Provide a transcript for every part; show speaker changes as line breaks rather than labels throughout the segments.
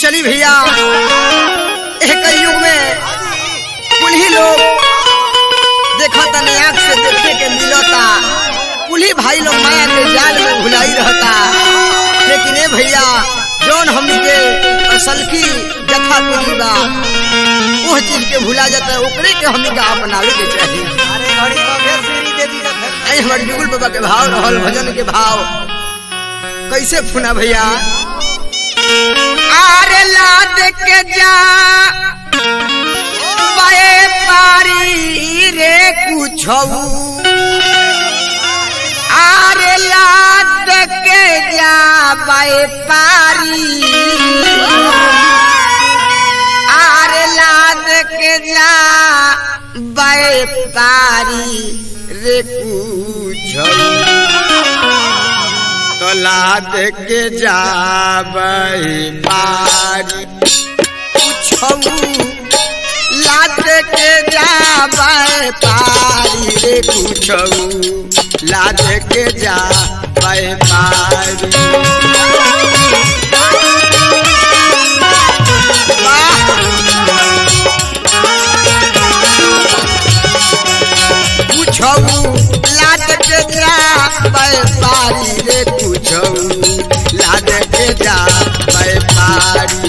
चली भैया एक युग में कुल ही लोग देखा तने आँख से देखे के मिलता कुल ही भाई लोग माया के जाल में भुलाई रहता लेकिन ए भैया जौन हमनी के असल की जथा पुरी बा वो चीज के भुला जाता है ओकरे के हमनी का अपनावे के चाहिए
अरे घड़ी तो फिर श्री देवी का घर
आई हमारे बिगुल बाबा के भाव रहल भजन के भाव कैसे फुना भैया आरे लाद के जा बाए पारी रे कुछऊ आरे लाद के जा बाए पारी आरे लाद के जा बाए पारी रे कुछऊ तो लाद के जाबई पारी कुछऊ लाद के जाबई पारी रे कुछऊ लाद के जाबई पारी कुछऊ लाद के जाबई पारी रे कुछऊ लाद के जाबई पारी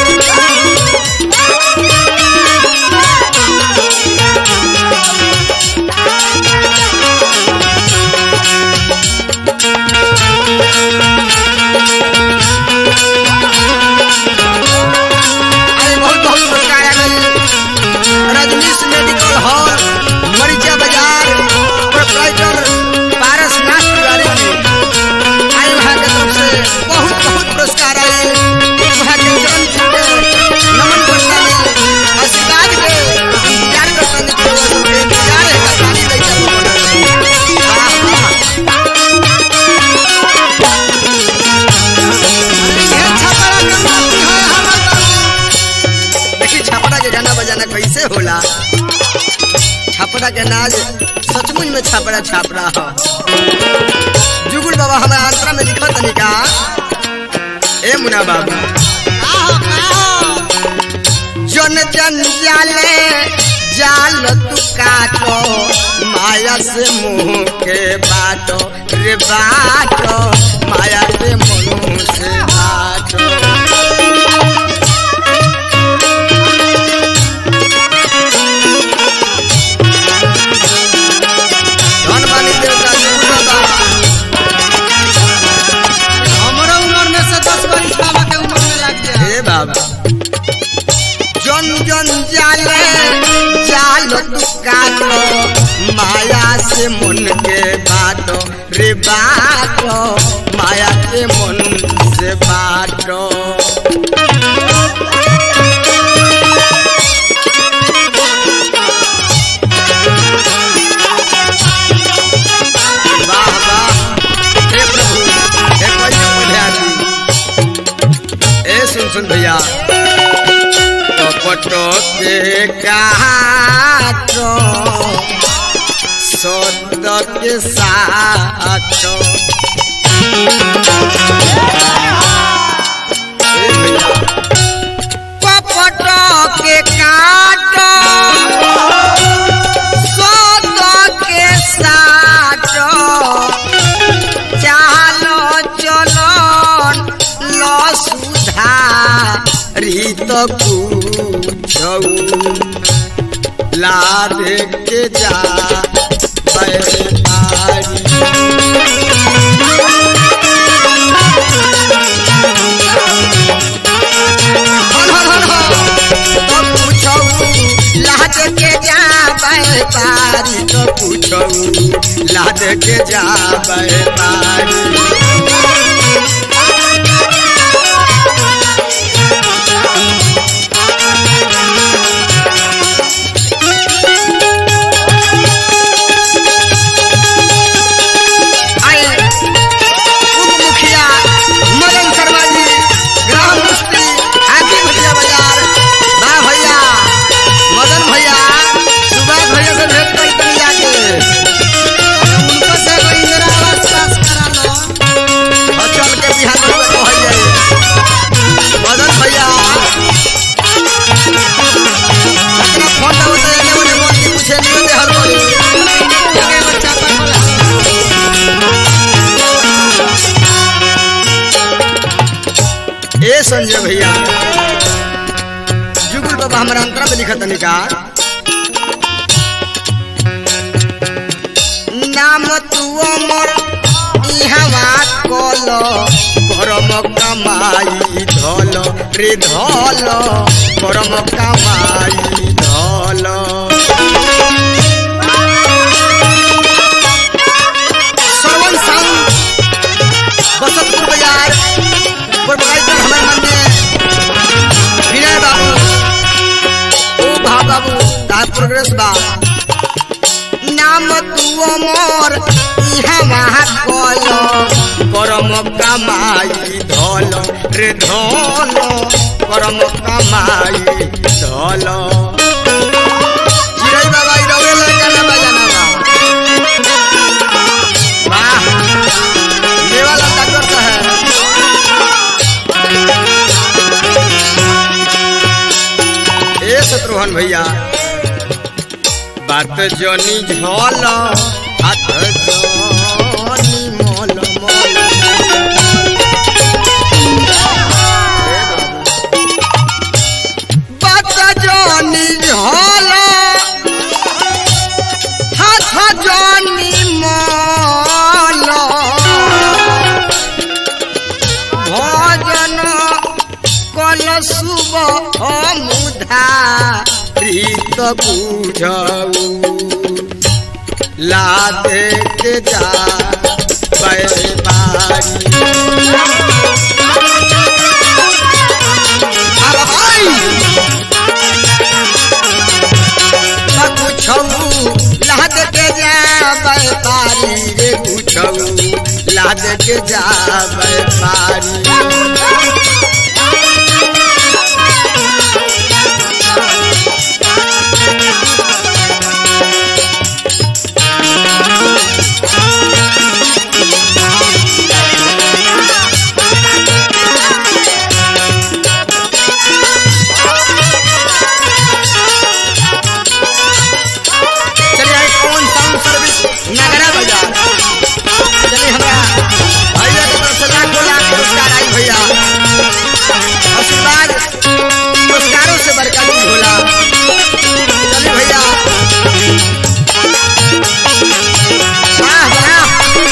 अरे बहुत बहुत पुरस्कार आ गई रजनीश मेडिकल हॉल मरीचा बाजार प्रोपराइटर पारस नाथ तिवारी जी आई वहाँ के तरफ से बहुत बहुत पुरस्कार आए वहाँ के चरण छूटे नमन पुरस्कार मिले आशीर्वाद के इंतजार करते हैं कि वो सब इंतजार है का गाड़ी लेकर वाह वाह ये छपरा के माटी है हमर बाबू। देखी छपरा के गाना बजाना कैसे होला छपरा के नाच सचमुच में छपरा छपरा हो जुगुल बाबा हमारे अंतरा में लिखा तनी का ए मुना बाबू जन जन जाले जाल तू काटो माया से मुंह के बाटो रे बाटो माया के मुंह से बाटो धन बानी देवता जुगुल बाबा
हमारा उम्र में से दस बरिस बाबा के उम्र में लग गया
हे बाबा जन जन जाले जाल तू काटो माया से मन के बाटो रे बाटो माया के मन से बाटो वाह वाह हे प्रभु हे पैसा मध्याजी ए सुन सुन भैया कपटो के काटो सद के साटो ए भैया कपटो के काटो सद के साटो चालो चलो लो सुधा रीत पूछऊ लाद के जा बैपारी हन हन हन हन। तो पूछऊ लाद के जा बैपारी तो पूछऊ लाद के जा बैपारी आए उप मुखिया मदन शर्मा जी ग्राम मुफ्ती हाथी भैया बाजार बा भैया मदन भैया सुभाष भैया से भेंट कर कर जाके
उनको से कोई इंदिरा आवास
संजय भैया जुगुल बाबा हमारा अंतरा में लिखत तनी का नाम तू अमर इहवा कल करम कमाई धल रे धल करम कमाई धल श्रवण संघ बसंतपुर बाजार प्रोपराइटर हमारे मन में विनय बाबू ओ भा बाबू ता प्रोग्रेस बा नाम तू अमर इहा वहाँ कल करम कमाई धल रे धल करम कमाई धल चिड़ै बाबा ई रवे लड़का ना बजाना बा वाह ये वाला डॉक्टर का है ए शत्रुघ्न भैया बात जनी झल हाथ जनी मल मल ए बाबू। बात जनी झल हाथ जनी मल भजन कल शुभ मुधा रीत बुझऊ लादे के जा बैबारी लाद के जा बैपारी रे पूछऊ लाद के जा बैपारी चलिए आइए कौन साउंड सर्विस नगरा बाजार चलिए हमारा भैया के तरफ से लाखों लाख पुरस्कार आई भैया आशीर्वाद पुरस्कारों से बरकत की होला चलिए भैया वाह वाह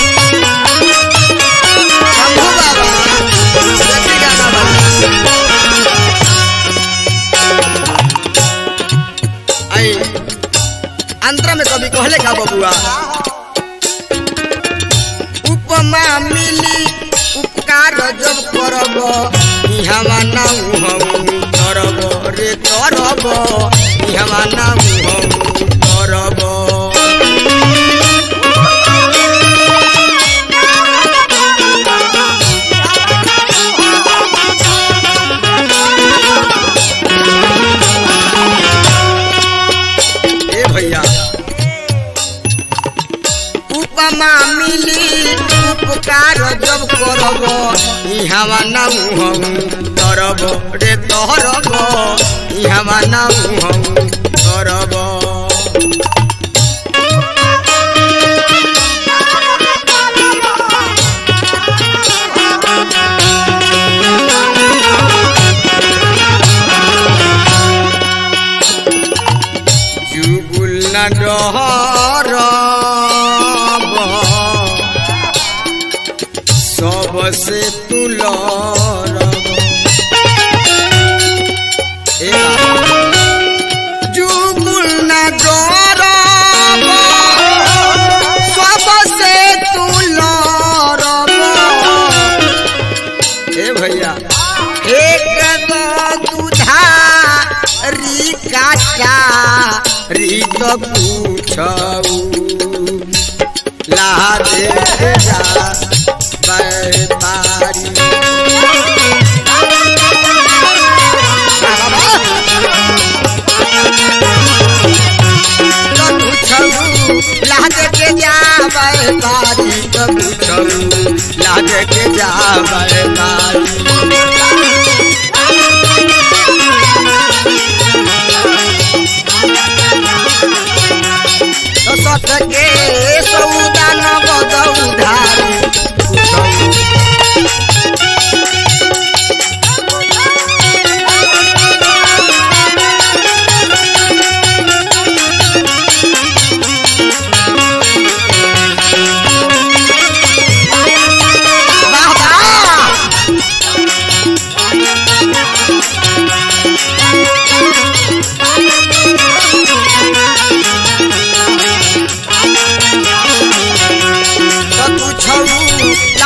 शंभू बाबा जल्दी गाना बजा आई अंतरा में कभी कहले का बबुआ उपमा मिली उपकार जब करब इहवा ना हम करब रे करब इहवा ना हम करब ए भैया उपमा मिली उपकार जब करब इहवा ना हम करब रे तोहरब इहवा ना हम करब जुगुल न डहरब सबसे तुलरब ए बाबा। जुगुल न डरब सबसे तुलरब ए भैया एक दुधा रिकाचा रित पूछऊ लादे जा बैपारी लाद के जा बैपारी लाद के जा बैपारी सत के सौदा नगद उधारी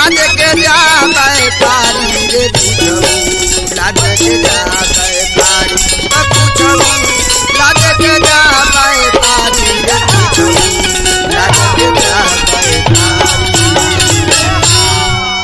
लाज के जा पारी रे बुझऊ लाज के